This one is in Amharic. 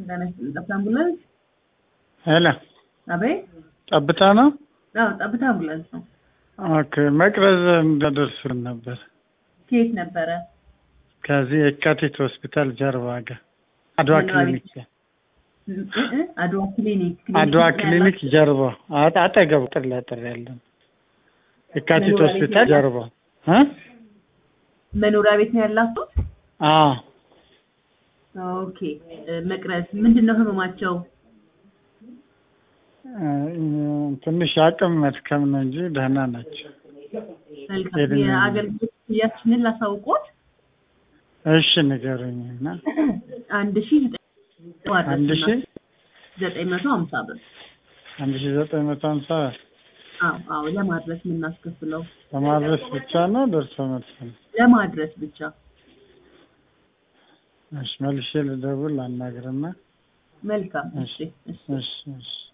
ጠብታ አምቡላንስ ሄሎ፣ አቤት። ጠብታ ነው? አዎ ጠብታ አምቡላንስ ነው። ኦኬ። መቅረዝ እንዳደርሱን ነበር። ከየት ነበረ? ከዚህ የካቲት ሆስፒታል ጀርባ ጋር አድዋ ክሊኒክ እ- እ- አድዋ ክሊኒክ አድዋ ነው ክሊኒክ ያላችሁ? ጀርባ አ- አጠገቡ ጥር ለጥር ያለን የካቲት መኖሪያ ቤት ሆስፒታል ያለ? ጀርባ እ መኖሪያ ቤት ነው ያላችሁ? አዎ ኦኬ። እ፣ መቅረዝ ምንድን ነው ህመማቸው? እ፣ ትንሽ አቅም መድከም ነው እንጂ ደህና ናቸው። መልካም። ሄድን- የአገልግሎት ክፍያችንን ላሳውቆት እሺ ንገሩኝ እና አንድ ሺ አንድ ሺ ዘጠኝ መቶ ሀምሳ ብር አንድ ሺ ዘጠኝ መቶ ሀምሳ አዎ አዎ ለማድረስ የምናስከፍለው ለማድረስ ብቻ ነው ደርሶ መልስ ነው? ለማድረስ ብቻ እሺ መልሼ ልደውል አናግርና መልካም እሺ እሺ እሺ እሺ